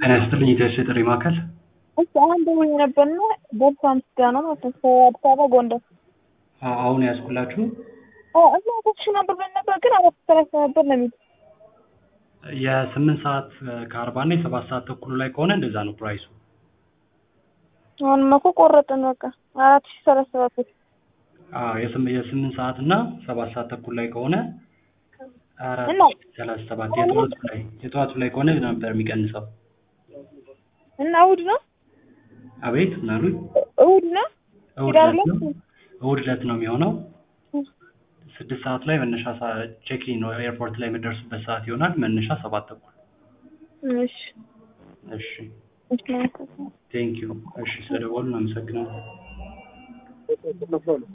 ጤና ይስጥልኝ ኢትዮ ጥሪ ማዕከል እሺ አሁን ደውዬ ነበርና ቦርሳ ምስጋ ነው ማለት ነው ከአዲስ አበባ ጎንደር አ- አሁን ያዝኩላችሁ እዛ ተሽ ነበር ብለን ነበር ግን አራት ሰላሳ ነበር ነው የሚሉት የስምንት ሰዓት ከአርባ እና የሰባት ሰዓት ተኩሉ ላይ ከሆነ እንደዛ ነው ፕራይሱ። አሁንማ እኮ ቆረጥን በቃ አራት ሺህ ሰላሳ ሰባት ብር አዎ የስም- የስምንት ሰዓት እና ሰባት ሰዓት ተኩል ላይ ከሆነ አራት እና ሰላሳ ሰባት የጠዋቱ ላይ የጠዋቱ ላይ ከሆነ ነበር የሚቀንሰው። እና እሑድ ነው አቤት ምን አሉኝ? እሑድ ነው እሑድ ሂዳር ዕለት ዕለት ነው እሑድ ዕለት ነው የሚሆነው። ስድስት ሰዓት ላይ መነሻ ቼኪን ነው ኤርፖርት ላይ የምደርሱበት ሰዓት ይሆናል። መነሻ ሰባት ተኩል። እሺ እሺ እሺ ማለት ነው ቴንክ ዩ። እሺ ስለደወሉ አመሰግናለሁ።